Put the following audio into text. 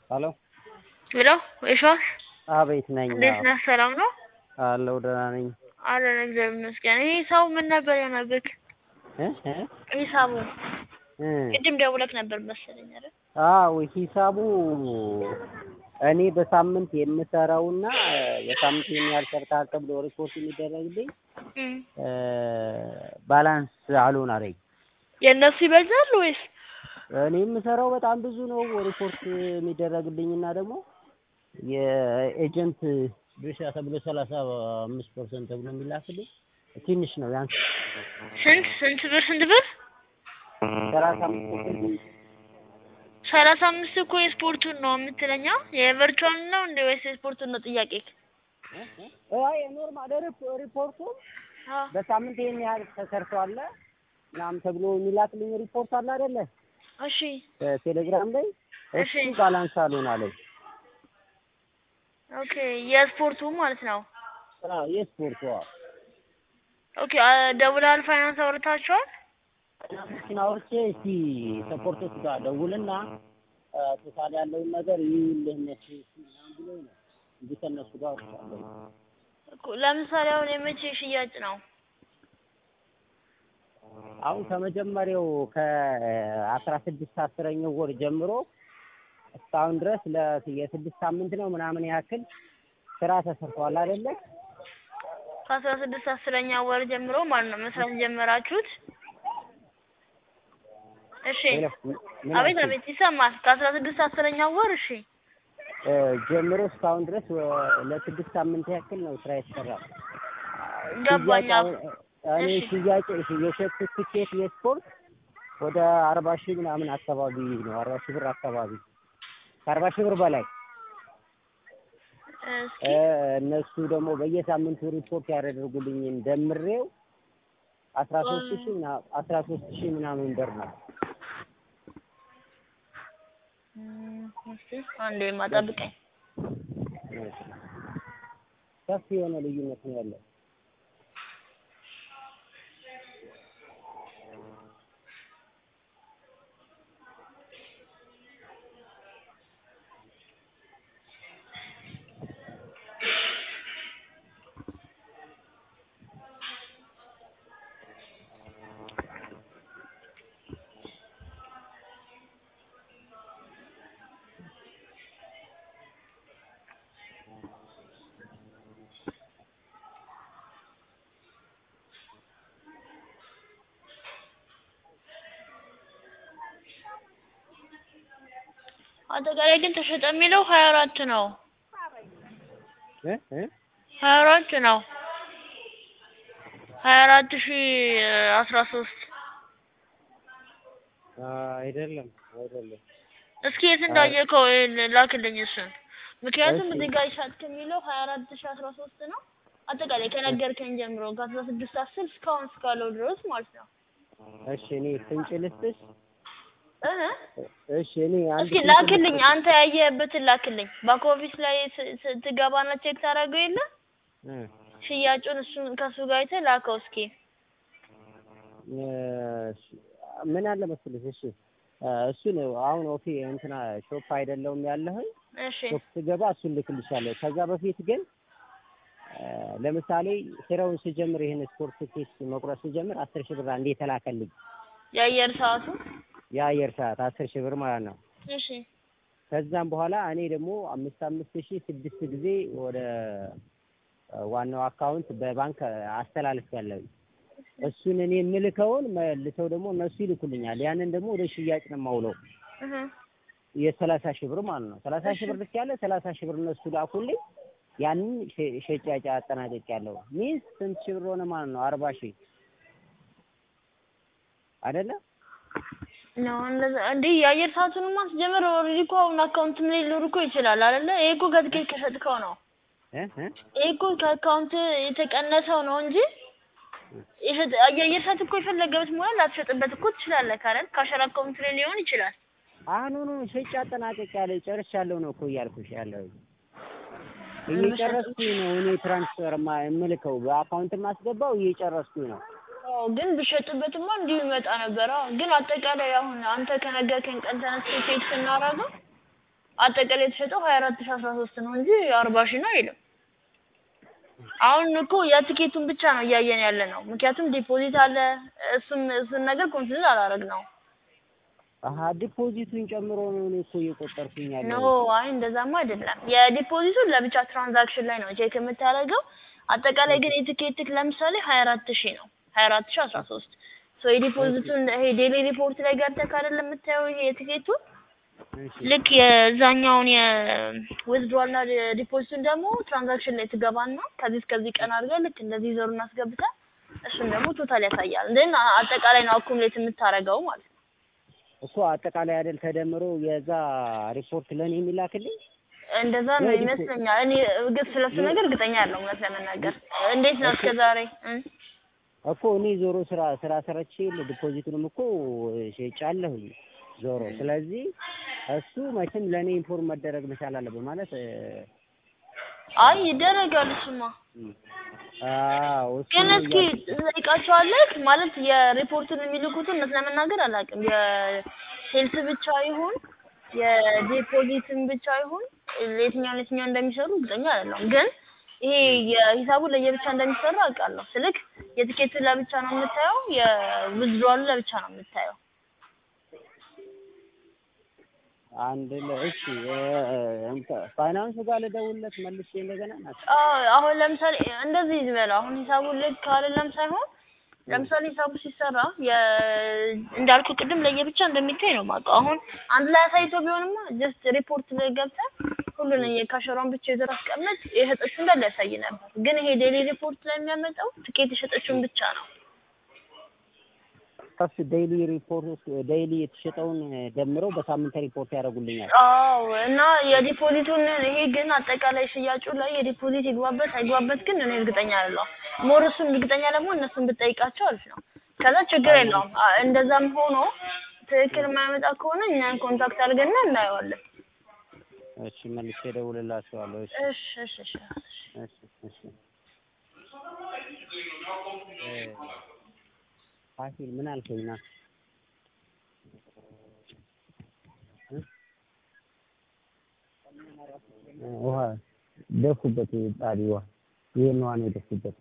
ሄሎ ሄሎ የሸዋስ አቤት ነኝ። እንዴት ነህ? ሰላም ነው አለሁ ደህና ነኝ። አለን እግዚአብሔር ይመስገን። ይህ ሰው ምን ነበር የሆነብህ? እ እ ሂሳቡ እ ቅድም ደውለህ ነበር መሰለኝ አይደል? አዎ ሂሳቡ እኔ በሳምንት የምሰራውና በሳምንት ይሄን ያህል ሰርተሃል ተብሎ ሪፖርት የሚደረግልኝ እም። እ ባላንስ አልሆን አለኝ። የእነሱ ይበዛል ወይስ? እኔ የምሰራው በጣም ብዙ ነው ሪፖርት የሚደረግልኝና ደግሞ የኤጀንት ድርሻ ተብሎ ሰላሳ አምስት ፐርሰንት ተብሎ የሚላክልኝ ትንሽ ነው ያንስ ስንት ስንት ብር ስንት ብር? ሰላሳ አምስት ፐርሰንት ሰላሳ አምስት እኮ የስፖርቱን ነው የምትለኛ? የቨርቹዋል ነው እንደ ወይስ የስፖርቱን ነው ጥያቄ? አይ ኖርማል ሪፖርቱ አዎ በሳምንት ይሄን ያህል ተሰርቷል ምናምን ተብሎ የሚላክልኝ ሪፖርት አለ አይደለ? እሺ ቴሌግራም ላይ እሺ። እሱ ባላንስ አልሆን አለኝ። ኦኬ የስፖርቱ ማለት ነው። አዎ የስፖርቱ አዎ ኦኬ አ- ደውለሃል? ፋይናንስ አውርታችኋል? ፊናንሶችን አውርቼ እስቲ ሰፖርቶች ጋር ደውልና ቶታል ያለውን ነገር ይኸውልህ እነሱ ምናምን ብሎኝ ነው እንጂ ከእነሱ ጋር አውርቻለሁ። እኮ ለምሳሌ አሁን የመቼ ሽያጭ ነው? አሁን ከመጀመሪያው ከአስራ ስድስት አስረኛው ወር ጀምሮ እስካሁን ድረስ ለ የስድስት ሳምንት ነው ምናምን ያክል ስራ ተሰርቷል አይደለ? ከአስራ ስድስት አስረኛ ወር ጀምሮ ማለት ነው መስራት የጀመራችሁት? እሺ ምን አቤት አልሽኝ? አቤት ይሰማል። ከአስራ ስድስት አስረኛ ወር እሺ እ ጀምሮ እስካሁን ድረስ ወ- ለስድስት ሳምንት ያክል ነው ስራ የተሰራው። ገባኝ። ሽያጭ አሁን እኔ እሺ። ሽያጭ የሸጥኩት ትኬት የስፖርት ወደ አርባ ሺህ ምናምን አካባቢ ነው። አርባ ሺህ ብር አካባቢ ከአርባ ሺህ ብር በላይ እስኪ እ እነሱ ደግሞ በየሳምንቱ ሪፖርት ያደርጉልኝን ደምሬው አስራ ሶስት ሺህ ምና- አስራ ሶስት ሺህ ምናምን ብር ነው። እም፣ እስኪ አንዴ ማጠብቀኝ። ሰፊ የሆነ ልዩነት ነው ያለው። አጠቃላይ ግን ተሸጠ የሚለው ሀያ አራት ነው። እ እ ሀያ አራት ነው። ሀያ አራት ሺ አስራ ሶስት አይደለም አይደለም እስኪ የት እንዳየከው ላክልኝ እሱን። ምክንያቱም እሺ። እዚህ ጋር ይሻት የሚለው ሀያ አራት ሺ አስራ ሶስት ነው። አጠቃላይ ከነገርከኝ ጀምሮ ከአስራ ስድስት አስር እስካሁን እስካለው ድረስ ማለት ነው። እሺ እኔ ፍንጭ ልስጥሽ። እ እሺ እኔ አንድ እስኪ ፍንጭ ላክልኝ፣ ልስጥሽ። አንተ ያየህበትን ላክልኝ። ባክ ኦፊስ ላይ ስ- ስ- ትገባና ቼክ ታደርገው የለ እ ሽያጩን እሱን ከሱ ጋር አይተህ ላከው እስኪ። እሺ፣ ምን አለ መሰለሽ፣ እሺ እ እሱን አሁን ኦፊ እንትና ሾፕ አይደለውም ያለህኝ እሺ ሾፕ ስገባ እሱን ልክልሻለሁ። ከዛ በፊት ግን እ ለምሳሌ ስራውን ስጀምር ይህን ስፖርት ቴስት መቁረጥ ስጀምር አስር ሺህ ብር አንዴ የተላከልኝ የአየር ሰዓቱ የአየር ሰዓት አስር ሺህ ብር ማለት ነው። እሺ ከዛም በኋላ እኔ ደግሞ አምስት አምስት ሺህ ስድስት ጊዜ ወደ እ ዋናው አካውንት በባንክ አስተላልፍ ያለው እሱን እኔ የምልከውን መልሰው ደግሞ እነሱ ይልኩልኛል። ያንን ደግሞ ወደ ሽያጭ ነው የማውለው እህ የሰላሳ ሺህ ብር ማለት ነው። ሰላሳ ሺህ ብር ልክ ያለ ሰላሳ ሺህ ብር እነሱ ላኩልኝ። ያንን ሸ- ሸጫጫ አጠናቀቅ ያለው ሚንስ ስንት ሺህ ብር ሆነ ማለት ነው? አርባ ሺህ አይደለ? ነው እንደዛ እንዴ? የአየር ሰዓቱንማ ማስጀመር ኦልሬዲ እኮ አሁን አካውንትም ላይ ሊኖር እኮ ይችላል አይደለ? ይሄ እኮ ከትኬት ከሸጥከው ነው። እ እ ይሄ እኮ ከአካውንት የተቀነሰው ነው እንጂ የሸጥ የአየር ሰዓት እኮ የፈለገበት ሙያ ላትሸጥበት እኮ ትችላለህ አይደል? ካሸር አካውንት ላይ ሊሆን ይችላል። አሁኑኑ ሸጫ አጠናቀቅ ያለ ጨርሻለሁ ነው እኮ እያልኩሽ ያለው እየጨረስኩኝ ነው እኔ ትራንስፈር ማ- የምልከው በአካውንት ማስገባው እየጨረስኩኝ ነው። አዎ ግን ብሸጥበትማ እንዲሁ ይመጣ ነበር። አዎ ግን አጠቃላይ አሁን አንተ ከነገርከኝ ቀን ተነስቼ ቼክ ስናደርገው አጠቃላይ የተሸጠው ሀያ አራት ሺህ አስራ ሶስት ነው እንጂ አርባ ሺህ ነው አይልም። አሁን እኮ የትኬቱን ብቻ ነው እያየን ያለ ነው። ምክንያቱም ዲፖዚት አለ እሱን እሱን ነገር ኮንሲደር አላረግ ነው አሀ ዲፖዚቱን ጨምሮ ነው እኔ እኮ እየቆጠርኩኝ ኖ ያለው። አይ እንደዛማ አይደለም። የዲፖዚቱን ለብቻ ትራንዛክሽን ላይ ነው ቼክ የምታደርገው። አጠቃላይ ግን የትኬትክ ለምሳሌ ሀያ አራት ሺህ ነው ሀያ አራት ሺህ አስራ ሶስት ሶ የዲፖዚቱን ይሄ ዴሊ ሪፖርት ላይ ገብተህ አይደለም የምታየው ይሄ የትኬቱን እሺ ልክ የዛኛውን የዊዝድሮዋል እና ዲፖዚቱን ደግሞ ትራንዛክሽን ላይ ትገባና ከዚህ እስከዚህ ቀን አድርገህ ልክ እንደዚህ ዞሩን አስገብተህ እሱን ደግሞ ቶታል ያሳያል። ግን አጠቃላይ ነው አኩሙሌት የምታደርገው ማለት ነው። እኮ አጠቃላይ አይደል ተደምሮ የዛ ሪፖርት ለእኔ የሚላክልኝ እንደዛ ነው የዲፖ- ይመስለኛል። እኔ ግን ስለሱ ነገር እርግጠኛ አይደለሁም እውነት ለመናገር። እንዴት ነው እስከ ዛሬ እ? እኮ እኔ ዞሮ ስራ ስራ ሰርቼ ዲፖዚቱንም እኮ ሸጫለሁኝ ዞሮ። ስለዚህ እሱ መቼም ለእኔ ኢንፎርም መደረግ መቻል አለበት ማለት እ፣ አይ ይደረጋል እሱማ። አዎ እሱ ግን እስኪ እያልኩ- ትጠይቃቸዋለህ ማለት የሪፖርቱን የሚልኩትን እውነት ለመናገር አላውቅም። የሴልስ ብቻ ይሁን የዲፖዚትን ብቻ ይሁን የትኛውን የትኛው እንደሚሰሩ እርግጠኛ አይደለሁም። ግን ይሄ የሂሳቡ ለየብቻ እንደሚሰራ አውቃለሁ። ስልክ የትኬቱን ለብቻ ነው የምታየው፣ የዊዝድሮዋሉ ለብቻ ነው የምታየው። አንድ ለ- እሺ እ፣ እንተ- ፋይናንሱ ጋር ልደውልለት መልሼ እንደገና ናት አዎ አሁን ለምሳሌ እንደዚህ ይበል። አሁን ሂሳቡን ልክ አይደለም ሳይሆን ለምሳሌ ሂሳቡ ሲሰራ የ እንዳልኩ ቅድም ለየብቻ እንደሚታይ ነው የማውቀው። አሁን አንድ ላይ አሳይቶ ቢሆንማ ጀስት ሪፖርት ላይ ገብተህ ሁሉን የካሸሯን ብቻ ይዘህ አስቀምጥ የሸጠችው እንዳለ ያሳይ ነበር። ግን ይሄ ዴሊ ሪፖርት ላይ የሚያመጣው ትኬት የሸጠችውን ብቻ ነው። ከሱ ዴይሊ ሪፖርት ዴይሊ የተሸጠውን ደምረው በሳምንት ሪፖርት ያደርጉልኛል። አዎ እና የዲፖዚቱን ይሄ ግን አጠቃላይ ሽያጩ ላይ የዲፖዚት ይግባበት አይግባበት ግን እኔ እርግጠኛ አይደለሁም። ሞር እሱን እርግጠኛ ደግሞ እነሱን ብጠይቃቸው አሪፍ ነው። ከዛ ችግር የለውም። አ- እንደዛም ሆኖ ትክክል የማያመጣ ከሆነ እኛን ኮንታክት አድርገና እናየዋለን። እሺ መልሼ እደውልላቸዋለሁ። እሺ እሺ እሺ እሺ እሺ እሺ እ፣ ፋሲል ምን አልከኝ? ና እ? ውሃ ደፉበት ጣሪ ውሃ ይሄን ውሃ ነው የደፉበት።